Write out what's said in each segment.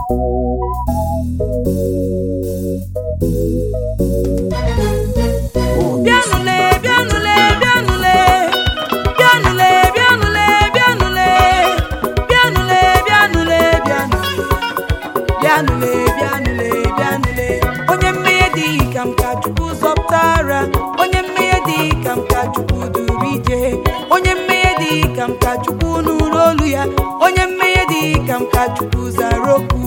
bịanụle bịanụle bịanụle bịanụle bịanụle bịanụle bịanụle bịanụle bịanụle bịanụle bịanụle onye mmehie dị ka m ka chukwu zọpụtara onye mmehie dị ka m ka chukwu duru ije onye mmehie dị ka m ka chukwu nụrụ olu ya onye mmehie dị ka m ka chukwu zara okwu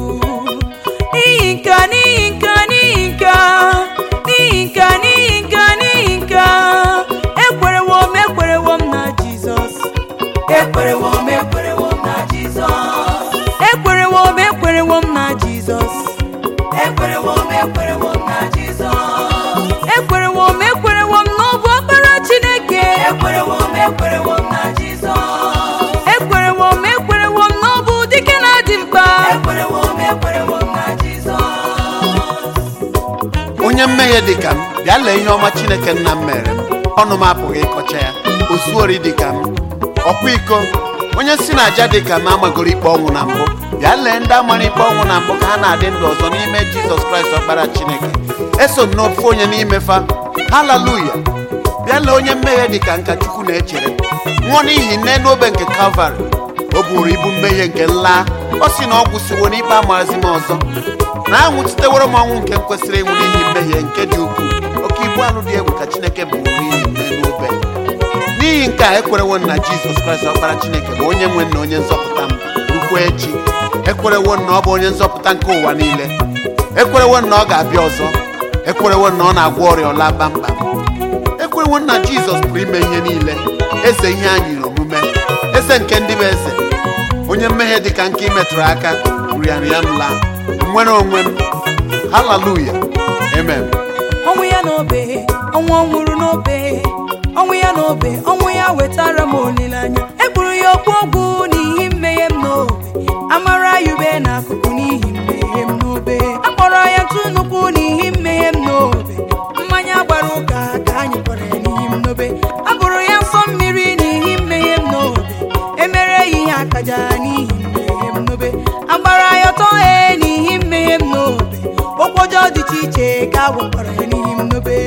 n'ihi nka n'ihi nka n'ihi nka n'ihi nka n'ihi nka n'ihi nka ekwerewo m ekwerewo m na jizọs ekwerewo m ekwerewo m na jizọs ekwerewo m ekwerewo m na jizọs ekwerewo m ekwerewo m na jizọs ekwerewo m ekwerewo m na ọ bụ ọkpara chineke ekwerewo m ekwerewo m na jizọs ekwerewo m ekwerewo m na ọ bụ dike na-adị mkpa ekwerewo m ekwerewo m na jizọs onye mmehie dị ka m bịa lee ihe ọma chineke nna m mere m ọnụ m apụghị ịkọcha ya osuori dị ka m ọkwa iko onye si na aja dị ka m amagoro ikpe ọnwụ na mbụ bịa lee ndị amara ikpe ọnwụ na mbụ ka ha na-adị ndụ ọzọ n'ime jizọs kraịst ọkpara chineke eso m n'ofu onye n'ime fa haleluya bịa lee onye mmehie dị ka nka chukwu na-echere nwụọ n'ihi nne n'obe nke kalvarị o buru ibu mmehie nke nla ọ sị na ọ gwụsiwo n'ikpe amazi m ọzọ na anwụchiteworo m ọnwụ nke m kwesịrị ịnwụ n'ihi mmehie nke dị ukwuu oke ibu anụ dị egwu ka chineke bụrụ n'ihi mme n'obe n'ihi nke a ekwerewo m na jizọs kraịst ọkpara chineke bụ onye nwe na onye nzọpụta m rukwa echi ekwerewo m na ọ bụ onye nzọpụta nke ụwa niile ekwerewo m na ọ ga-abịa ọzọ ekwerewo m na ọ na-agwọ ọrịa ọla kpamkpam ekwerewo m na jizọs pụrụ ime ihe niile eze ihe anyị omume eze nke ndị bụ eze onye mmehie dị ka nke imetụrụ aka rịarịa m laa nwere onwe m haleluya amen ọnwụ ya n'obe ọnwụ ọ nwụrụ n'obe ọnwụ ya n'obe ọnwụ ya wetara m olileanya egburu ya okpu ogwu n'ihi mmehie m n'obe amara ya ube n'akụkụ n'ihi mmehie m n'obe akpọrọ ya ntụ nnukwu n'ihi mmehie m n'obe mmanya gbara ụka ka anyị kpọrọ ya n'ihi m n'obe abụrụ ya nsọ mmiri n'ihi mmehie m n'obe emere ya ihe akaja n'ihi mmehie m n'obe agbara ya ọtọ he n'ihi mmehie m n'obe okwu ọjọọ dị iche iche ka a gwakwara ya n'ihi m n'obe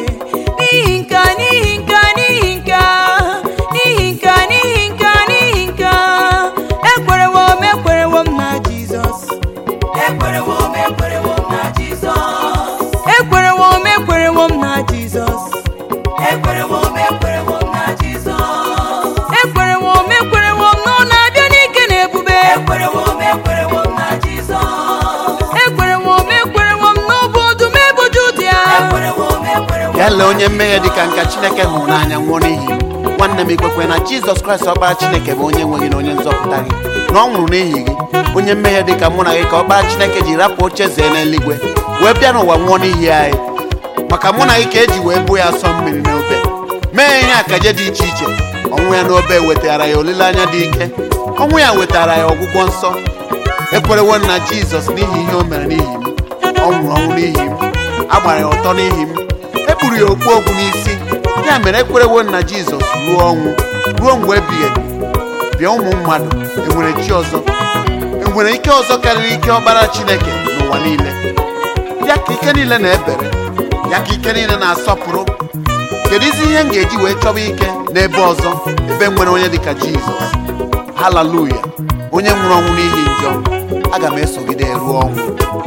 n'ihi nka n'ihi nka n'ihi nka n'ihi nka n'ihi nka n'ihi nka ekwerewo m ekwerewo m na jizọs ekwerewo m ekwerewo m na jizọs ekwerewo m ekwerewo m na jizọs ekwerewo m ekwerewo m na jizọs ekwerewo m ekwerewo m na ọ na-abịa n'ike na ebube ekwerewo m ekwerewo m na jizọs ekwerewo m ekwerewo m na ọ bụ ọdụm eboju ụdị ya ekwerewo m ekwerewo ya lee onye mmehie dị ka nka chineke hụrụ n'anya nwụọ n'ihi m nwanne m ikwekwe na jizọs kraịst ọkpara chineke bụ onye nwe gị na onye nzọpụta gị na ọ nwụrụ n'ihi gị onye mmehie dị ka mụ na gị ka ọkpara chineke ji rapụ oche zee n'eluigwe wee bịa n'ụwa nwụọ n'ihi anyị maka mụ na gị ka eji wee buo ya asọ mmiri n'obe mee ihe akaje dị iche iche ọnwụ ya n'obe wetara ya olileanya dị ike ọnwụ ya wetara ya ọgwụgwọ nsọ ekwerewo m na jizọs n'ihi ihe o mere n'ihi m ọ nwụrụ ọnwụ n'ihi m a gbara ya ụtọ n'ihi m e buru ya okpu ogwu n'isi ya mere ekwerewo m na jizọs ruo ọnwụ ruo mgbe ebighị ebi bịa ụmụ mmadụ enwere chi ọzọ enwere ike ọzọ karịrị ike ọkpara chineke n'ụwa niile ya ka ike niile na-ebere ya ka ike niile na-asọpụrụ kedu izi ihe m ga-eji wee chọba ike n'ebe ọzọ ebe nwere onye dịka jizọs haleluya onye nwụrụ ọnwụ n'ihi njọ aga m esogide ruo ọnwụ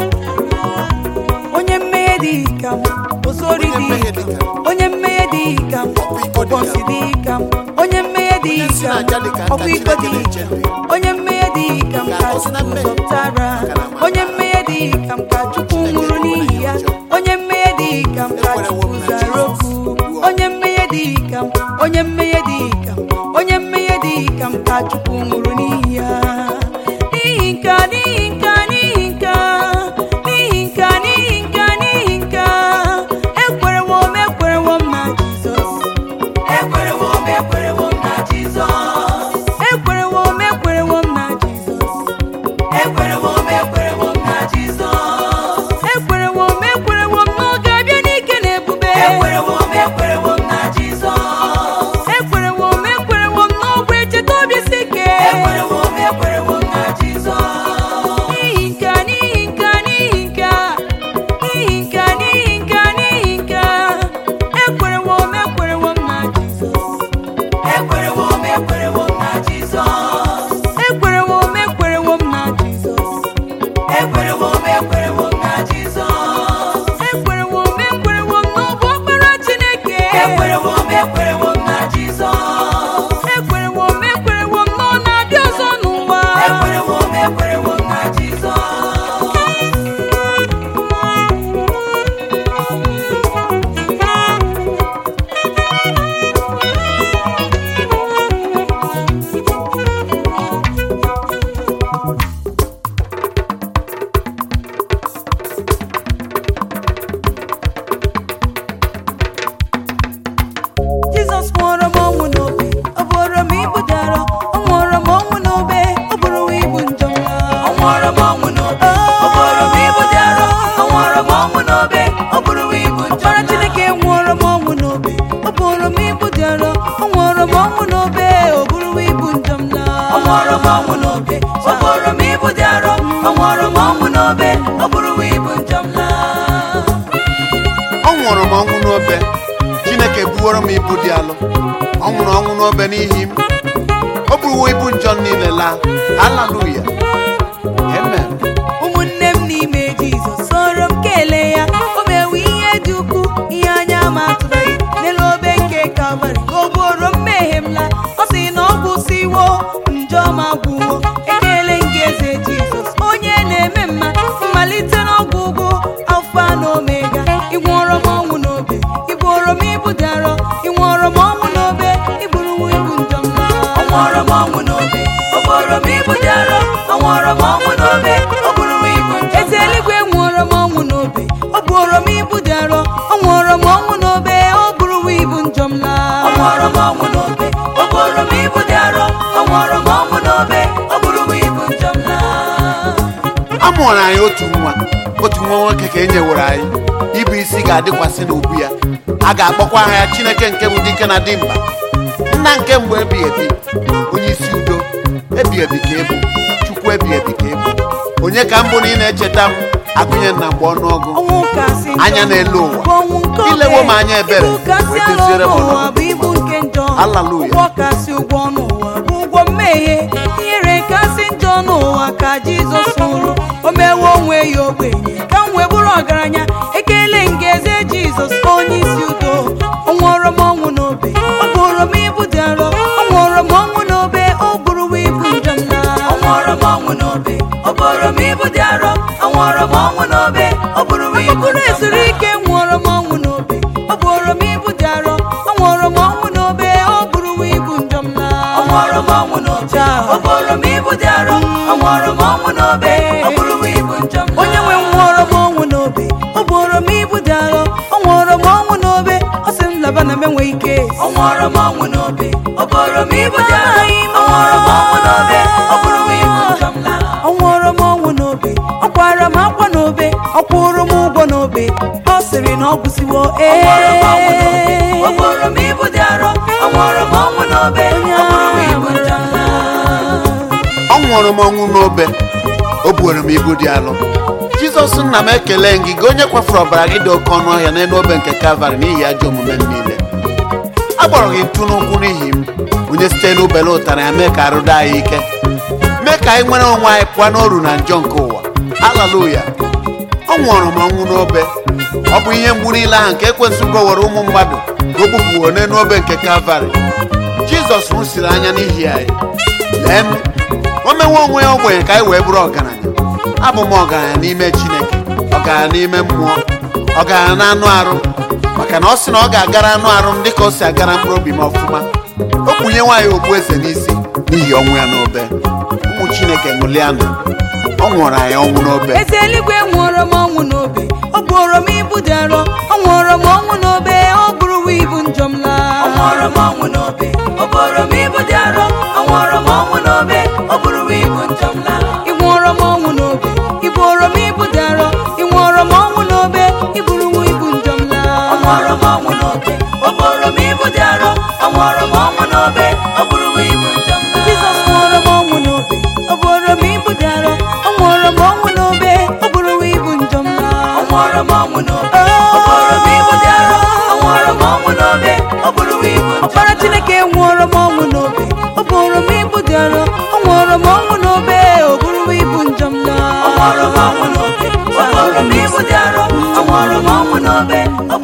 onye mmehie dị ka m ozori Onye mmehie dị dị ka ka m onye mmehie dị ka m iko dị ka m. ọbọnsị dị ka m onye mmehie dị Onye si ka n'aja dị ka m nta ọbụ iko dị Chineke ka m na-eche ndụ. onye mmehie dị ka m ka Ga-akọsị na chukwu mmehie. zọpụtara Maka na amara onye mmehie dị ka m ka chukwu Chineke nwụrụ ekwughị n'ihi ya ọjọọ. onye mmehie dị ka m ka Ekwerewo chukwu m na zara Jizọs. okwu onye mmehie dị ka m onye mmehie dị ka m onye mmehie dị ka m ka chukwu nwụrụ n'ihi ya n'ihi nka n'ihi nka n'ihi nka n'ihi nka n'ihi nka n'ihi nka ekwerewo m ekwerewo m na jizọs ekwerewo m ekwerewo m na jizọs ekwerewo m ekwerewo m na jizọs ekwerewo m ekwerewo m na jizọs ekwerewo m ekwerewo m na ọ ga-abịa n'ike na ebube ekwerewo m ekwerewo m na jizọs ekwerewo m ekwerewo m na ọ bụ echeta obi si ike m ọnwụ n'obe ọ bụrụ m ibu dị arọ ọ nwụrụ m ọnwụ n'obe ọ bụrụ m ibu njọ m laa ọ nwụrụ m ọnwụ n'obe chineke buworo m ibu dị alụ ọ nwụrụ ọnwụ n'obe n'ihi m o buruwo ibu njọ m niile laa haleluya amen ụmụnne m n'ime jizọs soro m kelee ya o mewe ihe dị ukwuu ihe anya ma atụbeghị n'elu obe nke kalvarị ka o gboro mmehie m la ọ sị na ọ gwụsịwo njọ ma gwụwo ekele nke eze jizọs onye na-eme mma mmalite n'ọgwụgwụ alfa na omega ịgwọrọ m ọnwụ n'obe ịbụrụ m ibu dị arọ ịnwụọrọ m ọnwụ n'obe ịbụrụ m ibu njọ m laa ọnwụọrọ m ọnwụ n'obe ọ bụrụ m ibu dị arọ ọnwụọrọ m ọnwụ n'obe ọ bụrụ m ibu njọ eze eluigwe nwụọrọ m ọnwụ n'obe ọ bụrụ m ibu dị arọ ọ nwụọrọ m ọnwụ n'obe ọ bụrụ m ibu njọ m laa ọnwụọrọ m ọnwụ n'obe ọ bụrụ m ibu dị arọ ọ nwụọrọ m ọnwụ n'obe ọ bụrụ m ibu njọ m laa a mụrụ anyị otu nwa otu nwa nwoke ka e nyewere anyị ịbụ isi ga-adịkwasị n'ubu ya a ga-akpọkwa aha ya chineke nke bụ dike na dimkpa nna nke mgbe ebighị ebi onye isi udo ebighị ebi ka ebu chukwu ebighị ebi ka ebu onye ka mbụ na ị na-echeta m agụnye na mgbe ọnụọgụ ọnwụ kasị njọ Anya n'elu ụwa. bụ ọnwụ nke obe. Ilewo m anya ebere, Ibu kasị wee ala doziere m ọnụ ụwa ọnọdụ. bụ ibu nke njọ Hallelujah. ụgwọ kasị ụgwọ n'ụwa bụ ụgwọ mmehie ihere kasị njọ n'ụwa ka jizọs nwụrụ o mewe onwe ya ogbenye ka m wee bụrụ ọgaranya ekele nke eze jizọs onye isi udo ọ nwụọrọ m ọnwụ n'obe ọ bụrụ m ibu dị arọ ọ nwụọrọ m ọnwụ n'obe ọ bụrụ m ibu njọ m laa ọ nwụọrọ m ọnwụ n'obe ọ bụrụ m ibu dị arọ ọ nwụọrọ m ọnwụ n'obe ọ bụrụ m ibu njọ m laa ezuru ike nwụọrọ m ọnwụ n'obe ọ bụrụ m ibu dị arọ ọ nwụọrọ m ọnwụ n'obe ọ bụrụ m ibu njọ m laa ọ nwụọrọ m ọnwụ n'obe ọ bụrụ m ibu dị arọ ọ nwụọrọ m ọnwụ n'obe ọ bụrụ m ibu njọ m laa onye nwe nwụọrọ m ọnwụ n'obe ọ bụrụ m ibu dị arọ ọ nwụọrọ m ọnwụ n'obe ọ sị m laba na m enwe ike ọ nwụọrọ m ọnwụ n'obe ọ bụrụ m ibu dị arọ ọ nwụọrọ m ọnwụ n'obe ọ bụrụ m ibu njọ m laa ọ nwụọrọ m ọnwụ n'obe ọ kwara m akwa n'obe ọ kwụrụ m ụgwọ n'obe ọ sịrị na ọ gwụsịwo ee ọ bụrụ m ibu dị arọ ọ nwụọrọ m ọnwụ n'obe ọ bụrụ m ibu njọ m laa ọ nwụrụ m ọnwụ n'obe o buoro m ibu dị alụ jizọs nna m ekele gị gị onye kwafuru ọbara gị dị oke ọnụ ọhịa n'elu obe nke kalvarị n'ihi ajọ omume m niile a gbọrọ gị ntụ n'ụkwụ n'ihi m onye site n'ubele ụtara ya mee ka arụ daa anyị ike mee ka anyị nwere onwe anyị pụọ n'oru na njọ nke ụwa haleluya ọ nwụrụ m ọnwụ n'obe ọ bụ ihe mgbu niile ahụ nke ekwensụ gowere ụmụ mmadụ ka o bupụwo n'elu obe nke kalvarị jizọs nwụsiri anya n'ihi anyị lee m o mewe onwe ya ogbenye ka anyị wee bụrụ ọgaranya abụ m ọgaranya n'ime chineke ọgaranya n'ime mmụọ ọgaranya na anụ arụ maka na ọ sị na ọ ga-agara anụ arụ m dịka o si agara mkpụrụ obi m ọfụma o kpunye nwaanyị okpu eze n'isi n'ihi ọnwụ ya n'obe ụmụ chineke ṅụlianụ ọ nwụrụ anyị ọnwụ n'obe eze eluigwe nwụọrọ m ọnwụ n'obe ọ bụrụ m ibu dị arọ ọ nwụọrọ m ọnwụ n'obe ọ bụrụ m ibu njọ m laa ọ nwụọrọ m ọnwụ n'obe ọ bụrụ m ibu dị arọ ọ nwụọrọ m ọnwụ n'obe ọ bụrụ m ibu njọ m laa ị nwụọrọ m ọnwụ n'obe ị bụrụ m ibu dị arọ ị nwụọrọ m ọnwụ n'obe ị bụrụ m ibu njọ m laa ọ nwụọrọ m ọnwụ n'obe ọ bụrụ m ibu dị arọ ọ nwụọrọ m ọnwụ n'obe ọ bụrụ m ibu njọ m laa Jizọs nwụọrọ m ọnwụ n'obe ọ bụrụ m ibu dị arọ ọ nwụọrọ m ọnwụ n'obe ọ bụrụ m ibu njọ m laa ọ nwụọrọ m ọnwụ n'obe ọ bụrụ m ibu dị arọ ọ nwụọrọ m ọnwụ n'obe ọ bụrụ m ibu njọ ọkpara Chineke nwụọrọ m ọnwụ n'obe ọ bụrụ m ibu dị arọ ọ nwụọrọ m ọnwụ n'obe ọ bụrụ m ibu njọ m laa ọ nwụọrọ m ọnwụ n'obe ọ bụrụ m ibu dị arọ ọ nwụọrọ m ọnwụ n'obe ọ